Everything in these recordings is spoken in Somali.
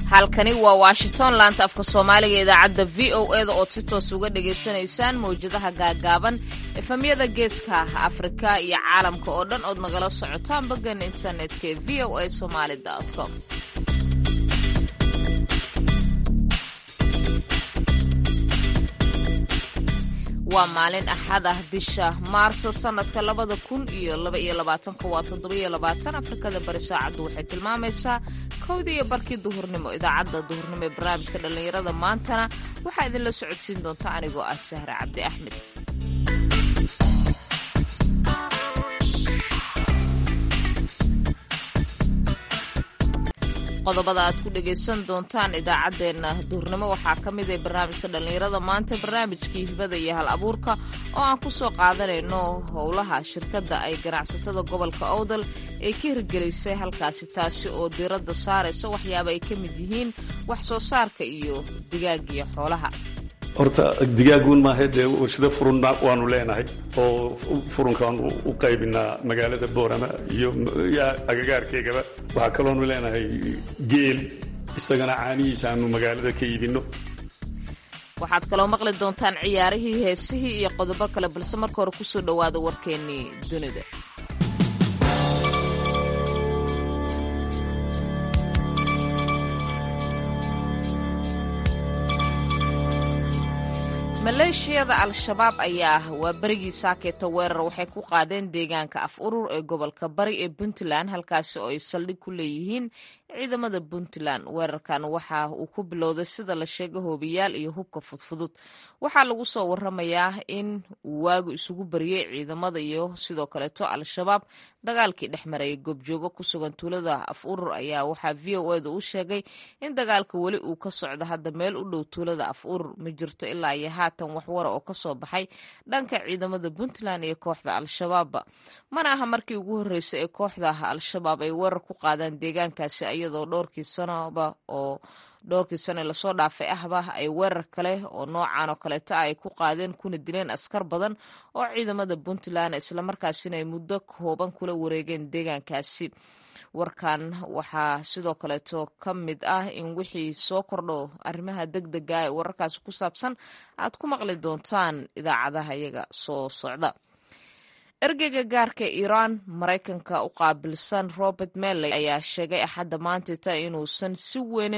halkani waa washington laanta afka soomaaliga idaacadda v o eda ood si toos uga dhagaysanaysaan mawjadaha gaagaaban efamyada geeska afrika iyo caalamka oo dhan ood nagala socotaan baggan internetka ee v o a somaali com waa maalin axad ah bisha maarso sanadka labada kun iyo laba iyo labaatanka waa toddobiyo labaatan afrikada bari saacaddu waxay tilmaamaysaa kowdii iyo barkii duhurnimo idaacadda duhurnimo ee barnaamijka dhallinyarada maantana waxaa idinla socodsiin doonta anigoo ah sahre cabdi axmed qodobada aad ku dhagaysan doontaan idaacaddeenna duurnimo waxaa ka mid ah barnaamijka dhallinyarada maanta barnaamijkii hibada iyo hal abuurka oo aan ku soo qaadanayno howlaha shirkadda ay ganacsatada gobolka owdal ay ka hirgelisay halkaasi taasi oo diiradda saaraysa waxyaaba ay ka mid yihiin wax soo saarka iyo digaagiyo xoolaha horta digaaguun maaha dee warshado furunna waanu leenahay oo furunkaanu u qaybinaa magaalada boorama iyo agagaarkeygaba waxaa kaloonu leenahay geel isagana caanihiisa aanu magaalada ka iibinno waxaad kaloo maqli doontaan ciyaarihii heesihii iyo qodobo kale balse marka hore kusoo dhowaada warkeennii dunida maleeshiyada al-shabaab ayaa waa berigii saakeeta weerar waxay ku qaadeen deegaanka af urur ee gobolka bari ee puntland halkaasi oo ay saldhig ku leeyihiin ciidamada puntland weerarkan waxa uu ku bilowday sida la sheega hoobiyaal iyo hubka fudfudud waxaa lagu soo waramayaa in uu waagu isugu bariyey ciidamada iyo sidoo kaleeto al-shabaab dagaalkii dhex marayay goobjoogo ku sugan tuulada af urur ayaa waxaa v o eda u sheegay in dagaalka weli uu ka socdo hadda meel u dhow tuulada af urur ma jirto ilaa iyo haatan waxwara oo kasoo baxay dhanka ciidamada puntland iyo kooxda al-shabaabba mana aha markii ugu horreysay ee kooxda al-shabaab ay weerar ku qaadaan deegaankaasi iyadoo dhowrkii sanoba oo dhowrkii sano lasoo dhaafay ahba ay weerar kale oo noocan oo kaleeta ay ku qaadeen kuna dileen askar badan oo ciidamada puntland islamarkaasina ay muddo kooban kula wareegeen deegaankaasi warkan waxaa sidoo kaleeto ka mid ah in wixii soo kordho arrimaha deg dega ee wararkaasi ku saabsan aad ku maqli doontaan idaacadaha iyaga soo socda ergeyga gaarka iiraan maraykanka u qaabilsan robert melley ayaa sheegay axadda maantita inuusan si weyn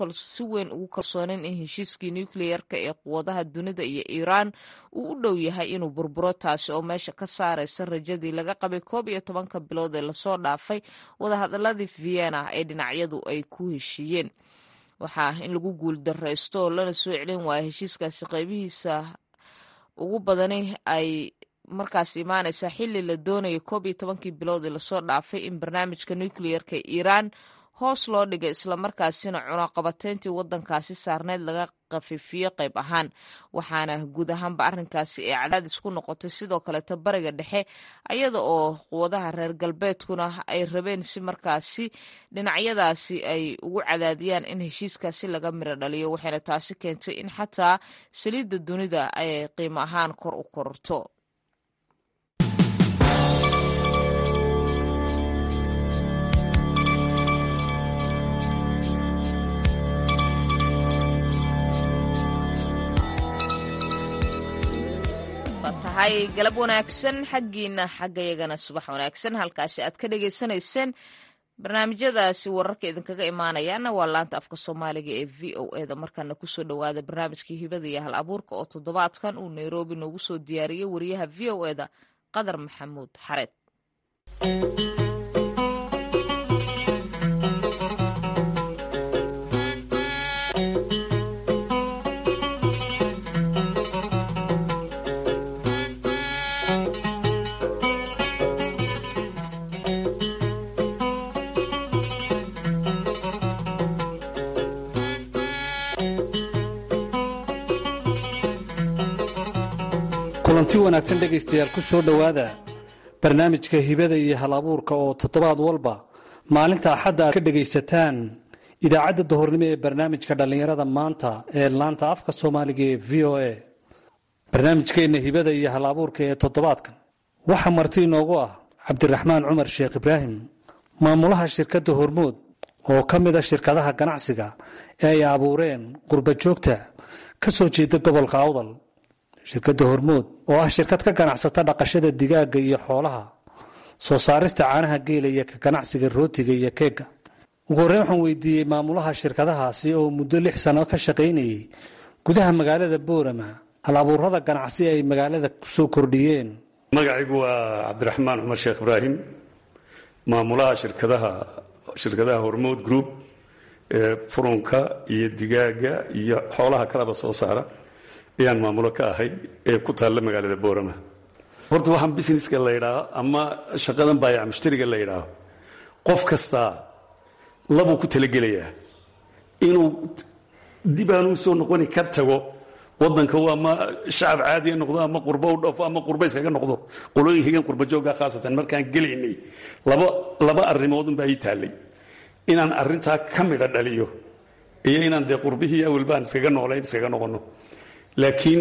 ugu kalsoonin in heshiiskii nukleyerka ee quwadaha dunida iyo iiraan uu u dhow yahay inuu burburo taasi oo meesha ka saaraysa rajadii laga qabay koob iyo tobanka bilood ee lasoo dhaafay wadahadaladii vienna ee dhinacyadu ay ku heshiiyeen waxaa in lagu guuldaraysto lana soo celin waaya heshiiskaasi qaybihiisa ugu badani ay markaas imaanaysa xili la doonaya koob iyo tobankii bilood ee lasoo dhaafay in barnaamijka nukleyerka iiraan hoos loo dhigay islamarkaasina cunaqabateyntii wadankaasi saarneyd laga khafiifiyo qayb ahaan waxaana guud ahaanba arrinkaasi ay cadaadis ku noqotay sidoo kaleeto bariga dhexe iyada oo quwadaha reer galbeedkuna ay rabeen si markaasi dhinacyadaasi ay ugu cadaadiyaan in heshiiskaasi laga miro dhaliyo waxayna taasi keentay in xataa saliidda dunida ay qiimo ahaan kor u korto tahay galab wanaagsan xaggiina xaggayagana subax wanaagsan halkaasi aad ka dhagaysanayseen barnaamijyadaasi wararka idinkaga imaanayaana waa laanta afka soomaaliga ee v o eda markaana kusoo dhowaada barnaamijkii hibada iyo hal abuurka oo toddobaadkan uu nairobi noogu soo diyaariyey wariyaha v o eda qadar maxamuud xareed kulanti wanaagsan dhegaystayaal ku soo dhowaada barnaamijka hibada iyo hal abuurka oo toddobaad walba maalinta axadda aad ka dhegaysataan idaacadda dahornimo ee barnaamijka dhallinyarada maanta ee laanta afka soomaaliga ee v o a barnaamijkeenna hibada iyo hal abuurka ee toddobaadkan waxaa marti inoogu ah cabdiraxmaan cumar sheekh ibraahim maamulaha shirkadda hormood oo ka mid a shirkadaha ganacsiga ee ay abuureen qurba joogta ka soo jeeda gobolka awdal shirkadda hormood oo ah shirkad ka ganacsata dhaqashada digaagga iyo xoolaha soo saarista caanaha geela iyo ka ganacsiga rootiga iyo keegga ugu horreyn waxaan weydiiyey maamulaha shirkadahaasi oo muddo lix sano ka shaqaynayay gudaha magaalada boorama hal abuurada ganacsi ay magaalada kusoo kordhiyeen magacaygu waa cabdiraxmaan cumar sheekh ibraahim maamulaha shirkadaha shirkadaha hormood group ee furunka iyo digaaga iyo xoolaha kalaba soo saara ayaan maamulo ka ahay ee ku taalla magaalada boorama horta waxaan businesska la yidhaaho ama shaqadan baayac mushtariga la yidhaaho qof kastaa labuu ku talagelayaa inuu dib aanuu soo noqoni ka tago wadanka u ama shacab caadiya noqdo ama qurbo u dhafo ama qurba iskaga noqdo qolooyinkaygan qurba joogga khaasatan markaan gelaynay laba laba arrimoodunbaa ii taallay inaan arrintaa ka midha dhaliyo iyo inaan dee qurbihii awel baan iskaga noolayn iskaga noqono laakiin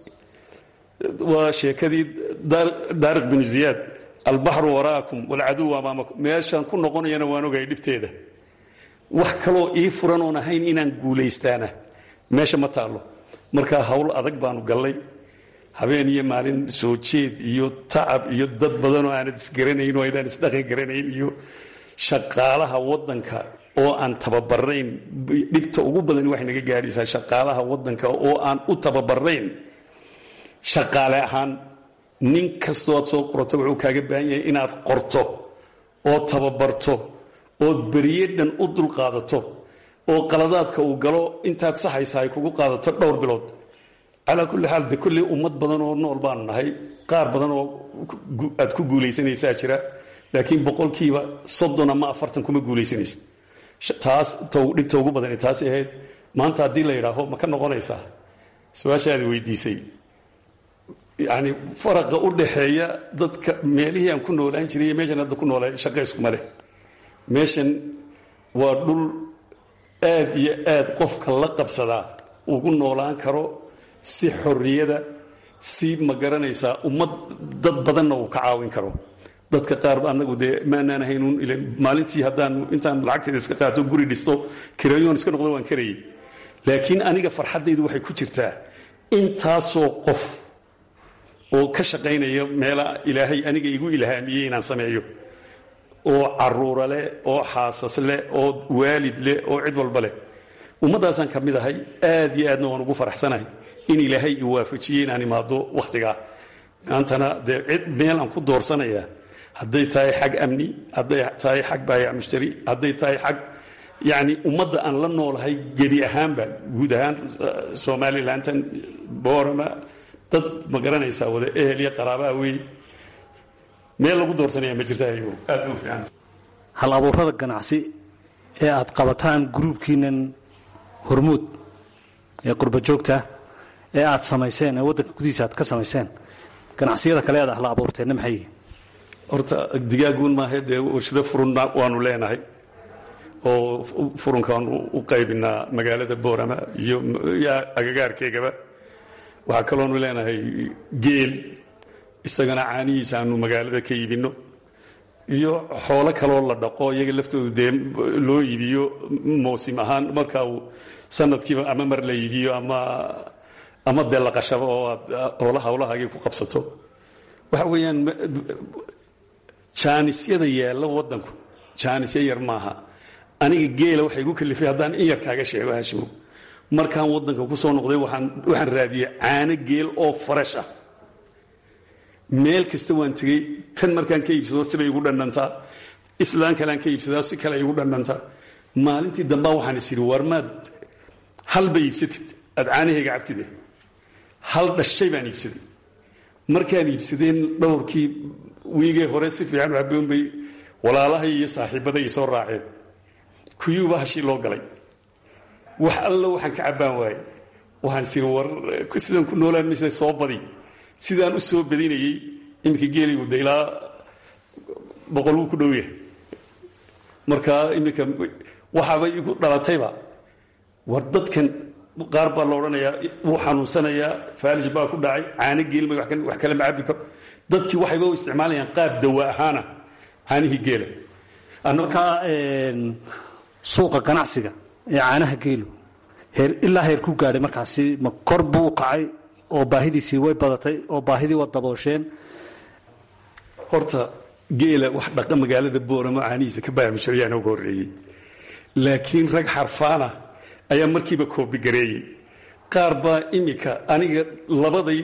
waa sheekadii daariq binu ziyaad albaxru waraakum walcaduw amaamakum meeshaan ku noqonayana waan ogahay dhibteeda wax kaloo ii furan oon ahayn inaan guulaystaana meesha ma taallo markaa hawl adag baanu gallay habeen iyo maalin soo jeed iyo tacab iyo dad badanoo aanad isgaranayn oo aydaan isdhaqan garanayn iyo shaqaalaha wadanka oo aan tababarayn dhibta ugu badan waxay naga gaadhaysaa shaqaalaha wadanka oo aan u tababarayn shaqaale ahaan nin kastoo aad soo qorato wuxuu kaaga baahan yahay inaad qorto oo tababarto ood beriye dhan u dulqaadato oo qaladaadka uu galo intaad saxaysa ay kugu qaadato dhowr bilood calaa kulli xaal de kolley ummad badan oo nool baanu nahay qaar badan oo aad ku guulaysanaysaa jira laakiin boqolkiiba soddon ama afartan kuma guulaysanaysid taas dhibta ugu badani taasi ahayd maanta haddii la yidhaaho ma ka noqonaysaa su-aashaadi weydiisay yani faraqa u dhaxeeya dadka meelihii aan ku noolaan jiray iyo meeshan hadda ku noolaa shaqa iskuma leh meeshan waa dhul aad iyo aad qofka la qabsadaa ugu noolaan karo si xorriyada si ma garanaysaa ummad dad badanna uu ka caawin karo dadka qaar anagu dee maanaan ahaynun ilan maalintii haddaan intaan lacagteeda iska qaato guri dhisto kirayoon iska noqdo waan karayay laakiin aniga farxaddaydu waxay ku jirtaa intaasoo qof oo ka shaqaynaya meela ilaahay aniga igu ilhaamiyey inaan sameeyo oo caruura leh oo xaasas leh oo waalid leh oo cid walba leh ummaddaasaan ka mid ahay aad iyo aadna waan ugu faraxsanahay in ilaahay i waafajiyey inaan imaado wakhtigaa maantana dee cid meel aan ku doorsanayaa hadday tahay xag amni hadday tahay xag baayac mushtari hadday tahay xag yacni ummadda aan la noolahay gebi ahaanba guud ahaan somalilantan boorama dad ma garanaysaa wada ehel iyo qaraabaa wey meel lagu doorsanaya ma jirta ayagu aad u fiicanta hal abuurada ganacsi ee aad qabataan gruubkiinan hormuud ee qurba joogta ee aad samayseen ee waddanka gudihiisa aad ka samayseen ganacsiyada kale aad ahla abuurteenna maxay yihiin horta digaaguun maaha dee warshado furunna waanu leenahay oo furunkaanu u qaybinaa magaalada boorama iyo agagaarkeegaba waxaa kaloonu leenahay geel isagana caanihiisa aanu magaalada ka iibinno iyo xoolo kaloo la dhaqo iyaga laftoodu dee loo iibiyo mawsim ahaan marka uu sanadkiiba ama mar la iibiyo ama ama dee la qashabo oo aad hoola hawlahaagii ku qabsato waxa weeyaan jaanisyada yaalla waddanku jaanisya yar maaha aniga geela waxay igu kalifay haddaan in yar kaaga sheego hashimo markaan waddanka ku soo noqday waxaan waxaan raadiyey caano geel oo farash ah meel kasta waan tegey tan markaan ka iibsado sibay igu dhandhantaa islaan kalean ka iibsadaa si kale igu dhandhantaa maalintii dambaa waxaan is idhi war maad halba iibsatid aad caanahayga cabtide hal dhashay baan iibsaday markaan iibsadeen dhowrkii wiigee hore si fiican u haboon bay walaalahay iyo saaxiibbaday i soo raaceen kuyuuba hashii loo galay wax alla waxaan ka cabbaan waaye waxaan is idhi war sidaan ku noolaan maysa soo badi sidaan u soo badinayey iminka geeligu de ilaa boqol wuu ku dhow yahay markaa iminka waxaabay igu dhalatayba war dadkan qaar baa la odhanayaa wuu xanuunsanayaa faalij baa ku dhacay caano geelma wax kale ma cabbi karo dadkii waxayba u isticmaalayaan qaab dawa ahaana caanihii geela markaa suuqa ganacsiga ee caanaha geelu heer ilaa heer ku gaadhay markaasi ma kor buu u kacay oo baahidiisii way badatay oo baahidii waa daboosheen horta geela wax dhaqa magaalada booramo caanihiisa ka baamijarayaana uga horreeyey laakiin rag xarfaana ayaa markiiba koobigareeyey qaar baa imika aniga labaday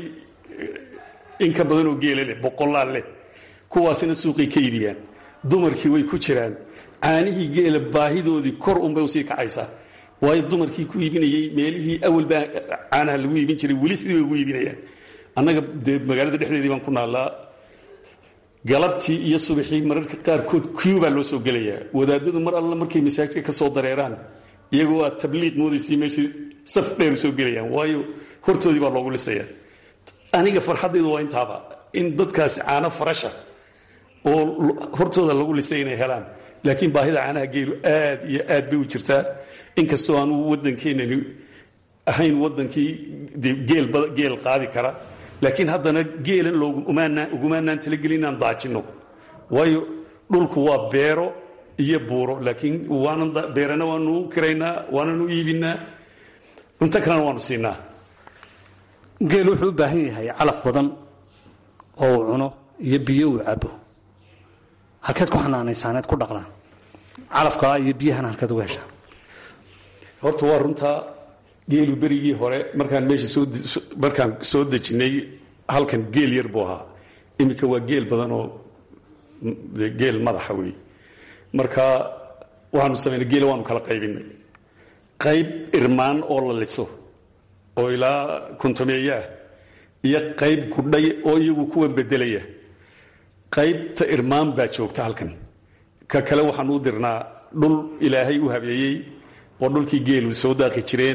in ka badanoo geela leh boqolaal leh kuwaasina suuqay ka iibiyaan dumarkii way ku jiraan caanihii geela baahidoodii kor unbay usii kacaysaa waayo dumarkii ku iibinayey meelihii awalbaa caanaha lagu iibin jiray weli sidii bay ugu iibinayaan annaga dee magaalada dhexdeedii baan ku naallaa galabtii iyo subaxii mararka qaarkood kiubaa loo soo gelayaa wadaadadu mar alla markay masaajidka ka soo dareeraan iyagoo aad tabliiq moodaysay meeshii saf dheer soo gelayaan waayo hortoodii baa loogu lisaya aniga farxaddaydu waa intaaba in dadkaasi caano farasha oo hortooda lagu lisay inay helaan laakiin baahida caanaha geelu aad iyo aad bay u jirtaa inkastoo aanu waddankeenani ahayn waddankii geel qaadi kara laakiin haddana geelan ugumaanaan talagelin inaan daajinno waayo dhulku waa beero iyo buuro laakiin beerana waanu kiraynaa waananu iibinaa cunto kalena waanu siinaa geel wuxuu u baahan yahay calaf badan oo uu cuno iyo biyo uu cabo halkeed ku xanaanaysaaneed ku dhaqdaan calafkaa iyo biyahana halkeed uga heshaan horta waa runtaa geelu berigii hore markaan meesha markaan soo dejinnay halkan geel yar buu ahaa iminka waa geel badan oo geel madaxa wey marka waxaanu samaynay geela waanu kala qaybinay qayb irmaan oo la liso oo ilaa kuntameeyaah iyo qayb gudhay oo iyagu kuwan bedelaya qaybta irmaan baa joogta halkan ka kale waxaanu u dirnaa dhul ilaahay u habeeyey oo dhulkii geelu soo daaqi jireen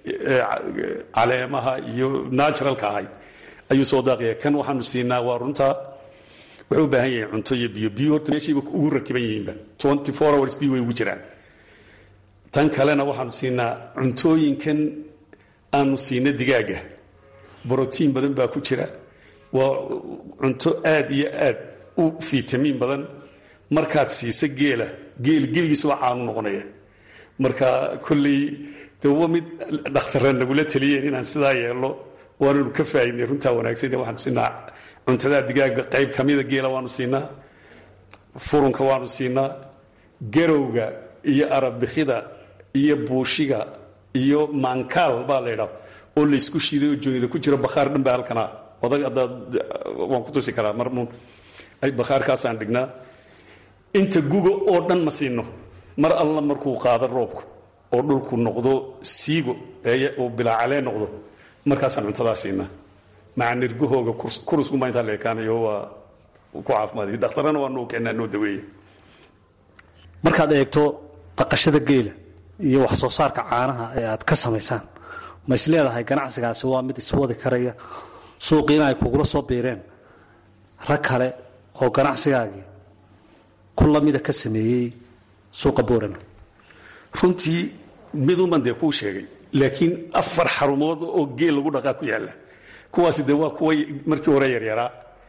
caleemaha iyo naturalka ahayd ayuu soo daaqaya kan waxaanu siinaa waa runtaa wuxuu u baahan yahay cunto iyo biyo biyo horta meeshayba ugu rakiban yihiinba twenty four hours biyo way ugu jiraan tan kalena waxaanu siinaa cuntooyinkan aanu siina digaaga brotiin badan baa ku jira waa cunto aad iyo aad u fitamiin badan markaad siisa geela geel gebigiisuba caanu noqonaya marka kolley de waa mid dhakhtara nagula taliyeen inaan sidaa yeelno waananu ka faaidnay runtaa wanaagsan waxaanu siinaa cuntadaa digaaga qayb kamida geela waanu siinaa furunka waanu siinaa garowga iyo arabikida iyo buushiga iyo maankaal baa laydhaa oo laysku shiiday oo joonida ku jiro bakhaar dhan baa halkana odag adaad waan ku tusi karaa marmuun bakhaarkaasaan dhignaa inta guga oo dhan ma siino mar alla markuu qaado roobku oo dhulku noqdo siigo oo bilaacalee noqdo markaasaan cuntadaa siinaa maca nirgahooga kuruskumaa intaa la ekaanayo waa ku caafimaadiy dhakhtarana waa noo keenaa noo daweeya markaad eegto dhaqashada geela iyo wax soo saarka caanaha ee aad ka samaysaan ma is leedahay ganacsigaasi waa mid iswadi karaya suuqiina ay kugula soo biireen rag kale oo ganacsigaagii ku lamida ka sameeyey suuqa boorama runtii miduman dee kuu sheegay laakiin afar xarumood oo geel lagu dhaqaa ku yaalla kuwaasi dee waa kuwa markii hore yaryaraa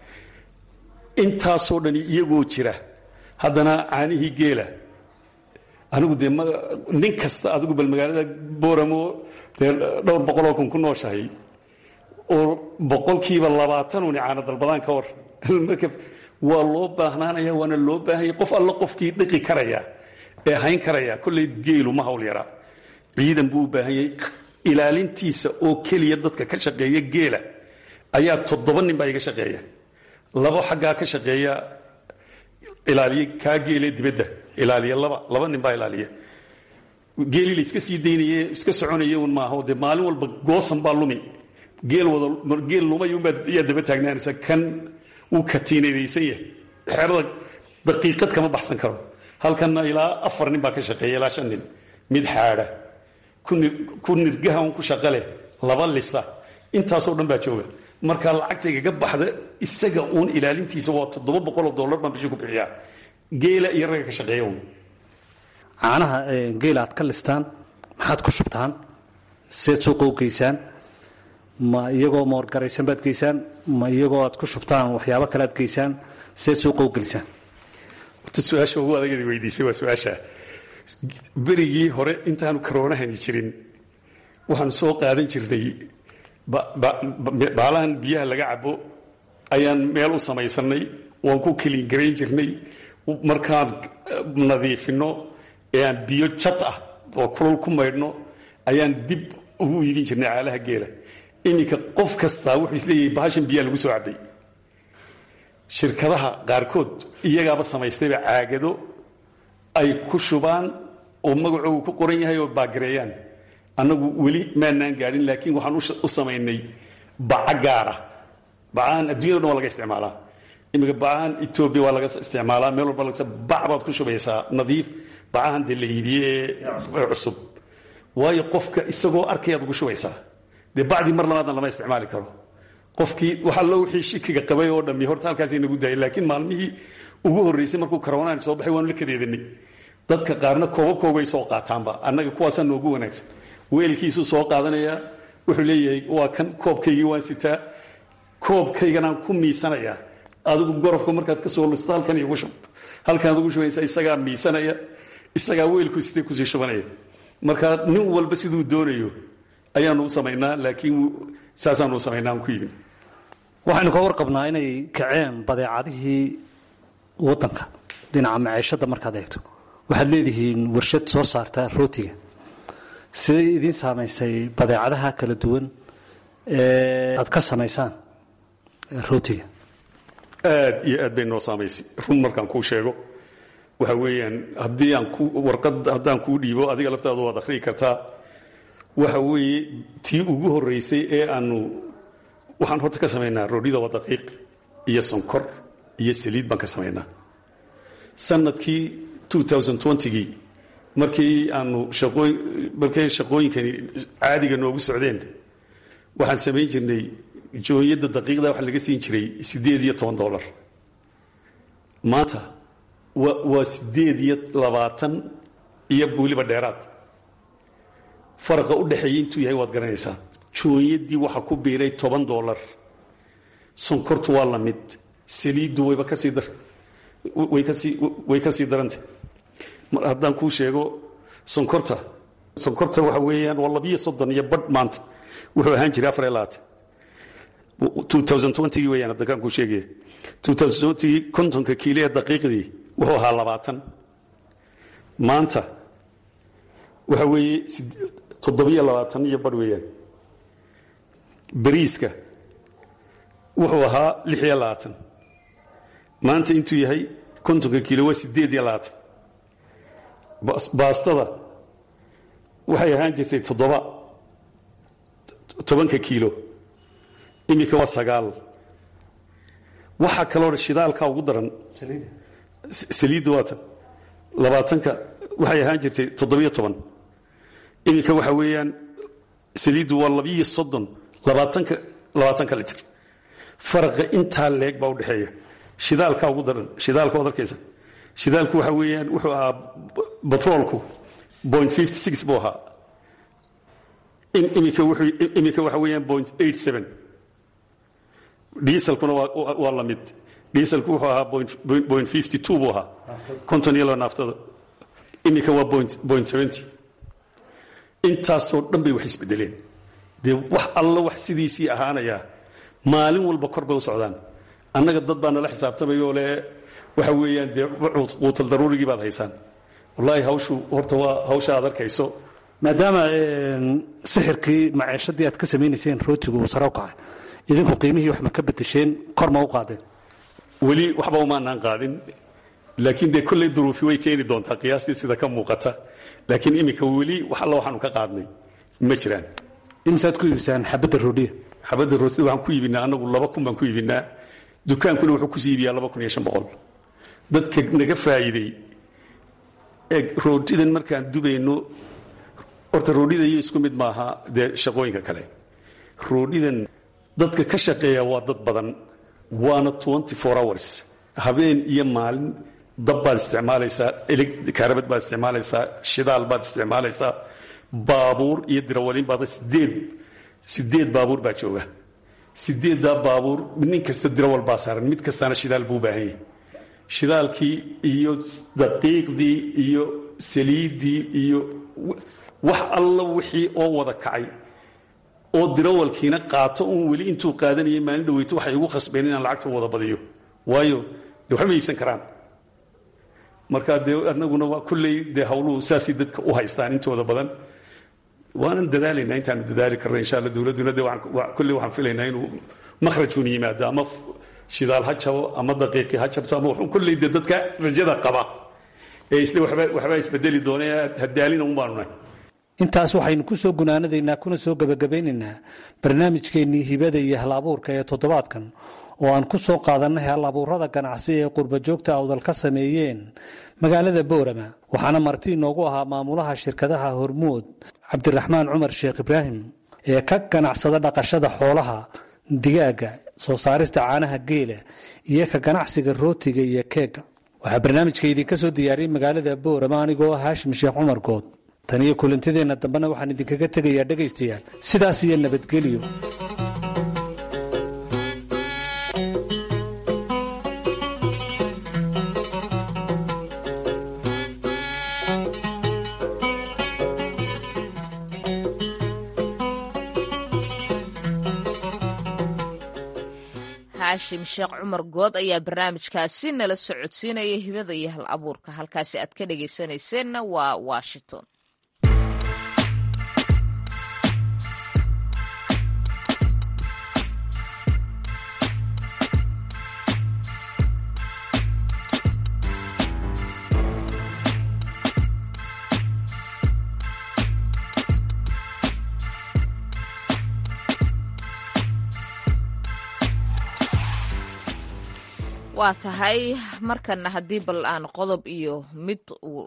intaasoo dhani iyagoo jira haddana caanihii geela anigu dee nin kasta adigu bal magaalada booramo dee dhowr boqoloo kun ku nooshahay oo boqolkiiba labaatanuni caana dalbadaan ka war marka waa loo baahnaanaya waana loo baahanya qof alla qofkii dhiqi karaya ee hayn karaya kolley geelu ma hawl yaraa ciidan buu u baahan yahay ilaalintiisa oo keliya dadka ka shaqeeya geela ayaa toddoba nin baa iga shaqeeya labo xaggaa ka shaqeeya ilaaliye kaa geele dibadda ilaaliya laba laba nin baa ilaaliya geelii la iska sii daynaye iska soconaya un maaha dee maalin walba goosan baa lumi geel wada geel lumay unbaa yaa daba taagnaanaysa kan wuu katiinadaysan yahay xerada daqiiqad kama baxsan karo halkanna ilaa afar nin baa ka shaqeeya ilaa shan nin mid xaadha ku nirgaha un ku shaqa leh laba lisa intaasoo dhan baa jooga marka lacagta igaga baxda isaga uun ilaalintiisa waa toddoba boqoloo dollar baan bishii ku bixiyaa geela iyo ragga ka shaqeeya un caanaha geela aad ka listaan maxaad ku shubtaan seed suuqa u geysaan ma iyagoo moorgaraysan baad geysaan ma iyagoo aad ku shubtaan waxyaabo kale aad geysaan seed suuqa u gelisaan horta su-aasha ugu adagada weydiisay waa su-aasha berigii hore intaanu karoonahani jirin waxaanu soo qaadan jirnay baalahan biyaha laga cabo ayaan meel u samaysanay waan ku keliin garayn jirnay markaan nadiifino ee aan biyo jad ah oo kulol ku maydhno ayaan dib ugu iibin jirnay caalaha geela iminka qof kastaa wuxuu isleeyahay bahashan biyaa lagu soo cabay shirkadaha qaarkood iyagaaba samaystayba caagado ay ku shubaan oo magacoogu ku qoran yahay oo baagareeyaan annagu weli maanaan gaadhin laakiin waxaan u samaynay baca gaara bacahan addunyada dhan waa laga isticmaalaa iminka bacahan etoobiya waa laga isticmaalaa meel walba laga bac baad ku shubaysaa nadiif bacahan dee la iibiye ee cusub waayo qofka isagoo arkayaad ugu shubaysaa dee bacdii mar labaadna lama isticmaali karo qofkii waxaa loo wixii shikiga qabay oo dhammi horta halkaasay nagu daayay laakiin maalmihii ugu horraysay markuu karoonaan soo baxay waanu la kadeedanay dadka qaarna kooba koobay soo qaataanba annaga kuwaasaa noogu wanaagsan weelkiisuu soo qaadanayaa wuxuu leeyahay waa kan koobkaygii waan sitaa koobkayganaan ku miisanayaa adigu gorofka markaad ka soo listo halkan igu shub halkanaad ugu shubaysa isagaa miisanaya isagaa weelku sitay kusii shubanaya marka nin walba siduu doonayo ayaanu u samaynaa laakiin saasaanu u samaynaa aan ku iibin waxaynu ka warqabnaa inay kaceen badeecadihii waddanka dhinaca maciishadda markaad eegto waxaad leedihiin warshad soo saarta rootiga siday idiin saamaysay badeecadaha kala duwan ee aad ka samaysaan rootiga aad iyo aad bay noo saamaysay run markaan kuu sheego waxa weeyaan haddii aan ku warqad haddaan kuu dhiibo adiga laftaadu waad akhriyi kartaa waxa weeye tii ugu horraysay ee aanu waxaan horta ka samaynaa roodhida waa daqiiq iyo sonkor iyo saliid baan ka samaynaa sanadkii gii markii aanu markay shaqooyinkani caadiga noogu socdeen waxaan samayn jirnay jooyadda daqiiqda waxa laga siin jiray siddeed iyo toban dolar maanta waa siddeed iyo labaatan iyo weliba dheeraad faraqa u dhexeeya intuu yahay waad garanaysaa jooyaddii waxaa ku biiray toban dolar sonkortu waa la mid saliiddu wayba kasii dar way kasii way ka sii darantay mar haddaan kuu sheego sonkorta sonkorta waxa weeyaan waa labiyo soddon iyo badh maanta wuxuu ahaan jiray afar iyo labaatan gii weyaan haddankaan kuu sheegaya gii kontonka kiilo ee daqiiqdii wuxuu ahaa labaatan maanta waxa weeye toddobiyo labaatan iyo badh weeyaan bariiska wuxuu ahaa lix iyo labaatan maanta intuu yahay kontonka kiilo waa siddeed iyo labaatan baastada waxay ahaan jirtay toddoba tobanka kiilo iminka waa sagaal waxaa kaloo shidaalka ugu daran saliidda waatan labaatanka waxay ahaan jirtay toddobiyo toban iminka waxa weeyaan saliiddu waa labiyo soddon labaatanka labaatanka litr faraqa intaa leeg baa udhexeeya shidaalka ugu daran shidaalka waad arkaysa shidaalku waxa weeyaan wuxuu ahaa batroolku point fifty six buu ahaa iminka wuxuu iminka waxa weeyaan point eight seven dieselkuna waa waa la mid dieselku wuxuu ahaa point point fifty two buu ahaa konton iyo laba naaftada iminka waa point point seventy intaasoo dhan bay wax isbedeleen dee wax alla wax sidiisii ahaanayaa maalin walba kor bay u socdaan annaga dad baa nala xisaabtamayoo le waxa weeyaan dee quutal daruurigii baad haysaan wallaahi hawshu horta waa hawsha aad arkayso maadaama sixirkii maciishadii aad ka samaynayseen rootigu uu sare u kacay idinku qiimihii wax ma ka bedesheen kor ma u qaadeen weli waxba umaanaan qaadin laakiin dee kolley duruufi way keeni doontaa qiyaastii sida ka muuqata laakiin iminka weli wax alla waxaanu ka qaadnay ma jiraan imisaad ku iibisaan xabadda roodhiya xabadda roosida waxaan ku iibinaa anagu laba kun baan ku iibinaa dukaankuna wuxuu kusii iibiyaa laba kun iyo shan boqol dadka naga faa'iiday ee roodhidan markaan dubayno horta roodhida iyo isku mid maaha dee shaqooyinka kale roodhidan dadka ka shaqeeya waa dad badan waana twenty four hours habeen iyo maalin dab baad isticmaalaysaa kaarabad baad isticmaalaysaa shidaal baad isticmaalaysaa baabuur iyo dirawalin baad sideed sideed baabuur baa jooga sideeddaa baabuur nin kasta dirawal baa saaran mid kastana shidaal buu baahan yahay shidaalkii iyo daqiiqdii iyo saliiddii iyo wax alla wixii oo wada kacay oo dirawalkiina qaato uun weli intuu qaadanayay maalin dhaweyto waxay igu khasbeen inaan lacagta wada badiyo waayo de waxba ma iibsan karaan marka dee anaguna waa kulley dee hawluhu saasay dadka u haystaan intooda badan waanan dadaalaynaa intaanu dadaali karna insha alla dowladduna de kulley waxaan filaynaa inuu makhrajun yimaado ama shidaal ha jabo ama daqiiqi ha jabto ama wuxuu kulley dee dadka rajada qaba ee isle waxba waxbaa isbedeli doona hadaalina un baanu nahay intaas waxaynu ku soo gunaanadaynaa kuna soo gebagabaynaynaa barnaamijkeennii hibada iyo hal abuurka ee toddobaadkan oo aan ku soo qaadannay hal abuurada ganacsi ee qurbajoogta awdal ka sameeyeen magaalada boorama waxaana marti inoogu ahaa maamulaha shirkadaha hormuud cabdiraxmaan cumar sheekh ibraahim ee ka ganacsada dhaqashada xoolaha digaaga soo saarista caanaha geela iyo ka ganacsiga rootiga iyo keega waxaa barnaamijka idinka soo diyaariyey magaalada boorama anigoo ah haashim sheekh cumar good tan iyo kulantadeenna dambena waxaan idinkaga tegayaa dhegaystayaal sidaas iyo nabadgelyo haashim sheekh cumar good ayaa barnaamijkaasi nala socodsiinaya hibada iyo hal abuurka halkaasi aad ka dhagaysanayseena waa washington waa tahay markana haddii bal aan qodob iyo mid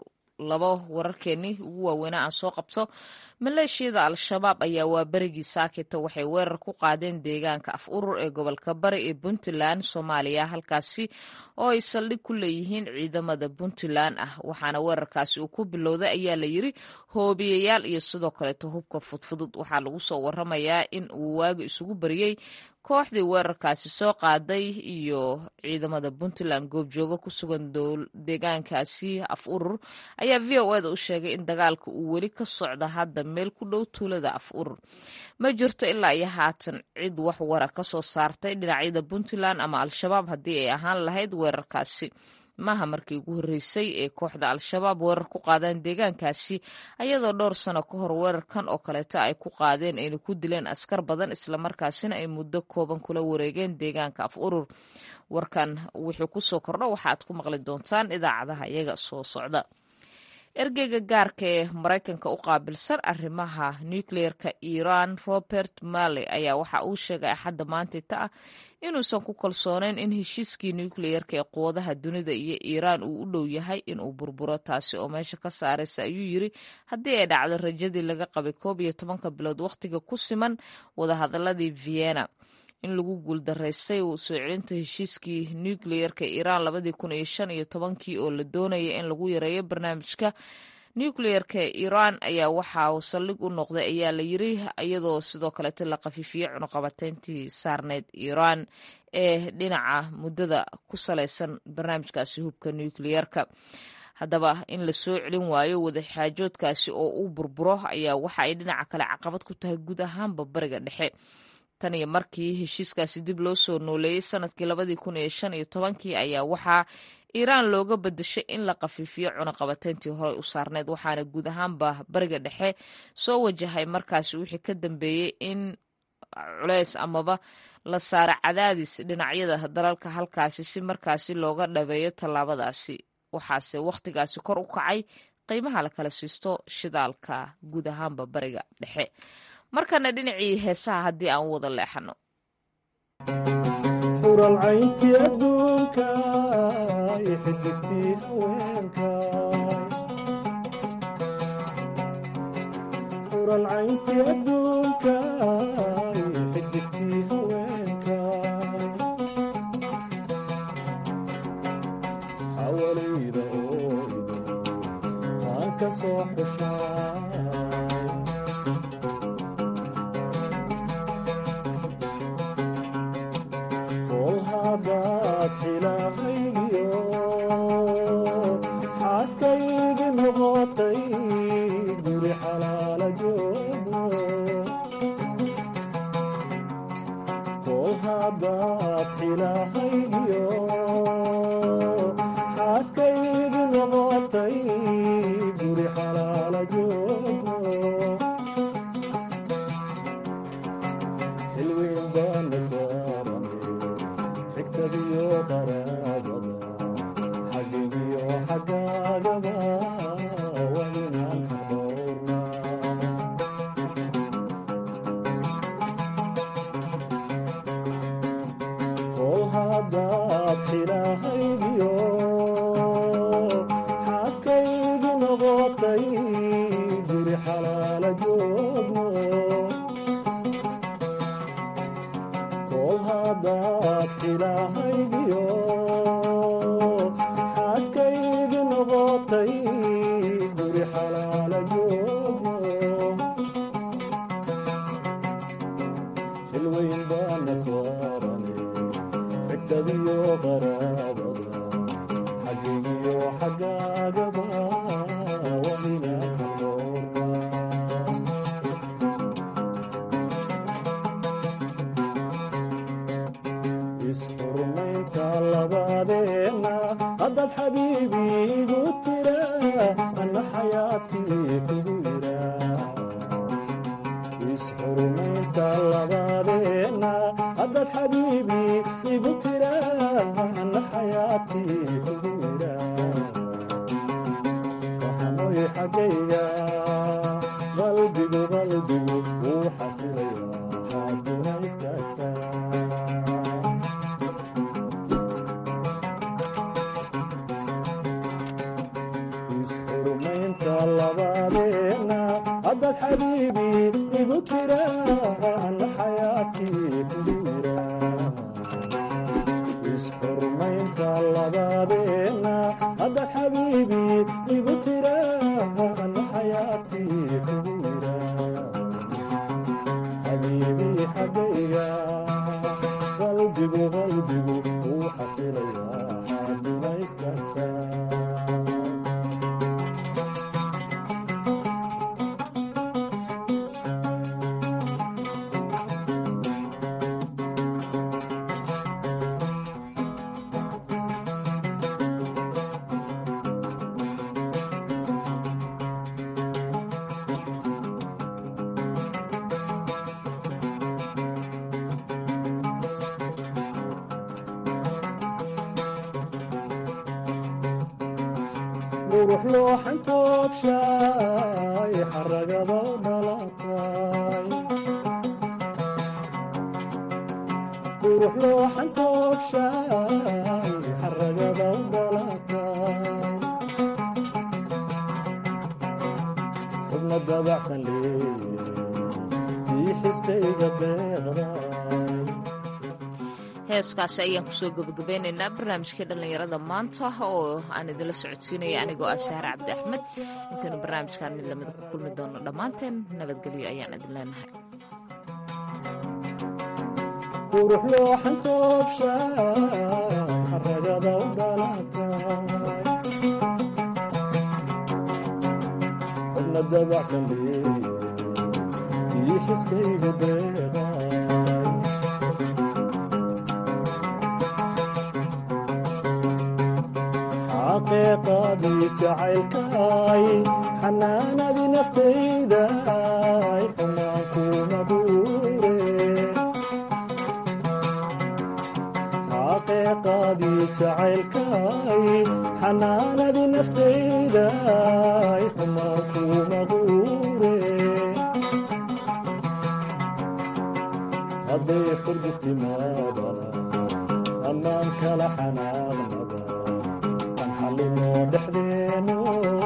labo wararkeenii ugu waaweynaa aan soo qabto maleeshiyada al-shabaab ayaa waa berigii saakita waxay weerar ku qaadeen deegaanka af urur ee gobolka bari ee puntland soomaaliya halkaasi oo ay saldhig ku leeyihiin ciidamada puntland ah waxaana weerarkaasi uu ku bilowday ayaa la yiri hoobiyayaal iyo sidoo kaleeto hubka fudfudud waxaa lagu soo waramayaa in uu waagi isugu bariyey kooxdii weerarkaasi soo qaaday iyo ciidamada puntland goobjoogo ku sugan deegaankaasi af urur ayaa v o eda u sheegay in dagaalka uu weli ka socda hadda meel ku dhow tuulada af urur ma jirto ilaa iyo haatan cid wax wara ka soo saartay dhinacyada puntland ama al-shabaab haddii ay ahaan lahayd weerarkaasi maaha markii ugu horreysay ee kooxda al-shabaab weerar ku qaadeen deegaankaasi ayadoo dhowr sano ka hor weerarkan oo kaleeta ay ku qaadeen ayna ku dileen askar badan islamarkaasina ay muddo kooban kula wareegeen deegaanka af urur warkan wuxuu ku soo kordho waxaad ku maqli doontaan idaacadaha iyaga soo socda ergeyga gaarka ee maraykanka u qaabilsan arrimaha nukleerka iiraan robert malley ayaa waxa uu sheegay axadda maantita ah inuusan ku kalsooneyn in heshiiskii nukleerka ee quwadaha dunida iyo iiraan uu u dhow yahay inuu burburo taasi oo meesha ka saaraysa ayuu yiri haddii ay dhacdo rajadii laga qabay koob iyo tobanka bilood wakhtiga ku siman wadahadaladii vienna in lagu guuldaraystay soo celinta heshiiskii nukleerka iiraan labadii kun iyo shan iyo tobankii oo la doonaya in lagu yareeyo barnaamijka nukleerka iiraan ayaa waxa uu saldhig u noqday ayaa la yiri iyadoo sidoo kaleeta la khafiifiyey cunuqabateyntii saarneyd iiraan ee dhinaca muddada ku salaysan barnaamijkaasi hubka nukleerka haddaba in la soo celin waayo wadaxaajoodkaasi oo uu burburo ayaa waxa ay dhinaca kale caqabad ku tahay guud ahaanba bariga dhexe tan iyo markii heshiiskaasi dib loo soo nooleeyey sanadkii labadii kun iyo shan iyo tobankii ayaa waxaa iiraan looga badashay in la khafiifiyo cunaqabateyntii horey u saarneyd waxaana guud ahaanba bariga dhexe soo wajahay markaasi wixii ka dambeeyey in culeys amaba la saaro cadaadis dhinacyada dalalka halkaasi si markaasi looga dhabeeyo tallaabadaasi waxaase wakhtigaasi kor u kacay qiimaha la kala siisto shidaalka guud ahaanba bariga dhexe markana dhinacii heesaha haddii aan wada leexano xuralcayntii adduunka iyo xidigtii haweenka xuralcayntii adduunka iyo xidigtii haweenka xawalayda ooydo aan ka soo xushaa xilahaygiyo xaaskaygi noqot xilahaygiyo xaaskaygi noqotay guri xalaala joogno xilweyn baana saarane xigtadiyo qaraabada xagigiyo xaggaagaba waa inaan xaqoornaa kol haddaad xilahaygiyo xaaskaygi noqotay guri xalaala joogno kol haddaad xilahaygiyo xaaskaygi noqotay guri xalaala joogno xilweyn baana saarane xigtadiyo qaraabada xagigiyo xaggaagaba waa inaan xaqoornaa isxurmaynta labadeenna haddaad xabiibi igu tira anna xayaadkii kugu yira isxurmaynta labadeenna haddaad xabiibi igu tira anna xayaadkii kugu yira waxanoy xaggayga qalbigu qalbigu wuu xasilaya xaaduna istaagtaa isxurmaynta labadeenna haddaad xabiibi igu tira anna xayaadkii kugu yira isxurmaynta labadeenna haddaad xabiibi igu tira anna xayaadkii kugu yira xabiibi xaggayga qalbigu qalbigu wuu xasilayaa xaaduna istaagtaa qurux looxan toobshaay xaragada dhalatay qurux looxan toobshaay xaragada dhalatay xubna dabacsan leeye ii xiskayga deeqday heeskaasi ayaan kusoo gebagabeynaynaa barnaamijkii dhallinyarada maanta oo aan idinla socodsiinaya anigoo ah sahre cabdi axmed intaynu barnaamijkan mid lamida ku kulmi doono dhammaanteen nabadgelyo ayaan idin leenahay qurux looxan toobshaay xaragada u dhalatay xubna dabacsan leeye ii xiskayga deeqay xaqiiqadii jacaylkaay xanaanadii naftayday xumaan kuma duure xaqiiqadii jacaylkaay xanaanadii naftayday xumaan kuma duure hadday xurguftimaadana ammaan kala xanaaqnada kan xallinoo dhexdeeno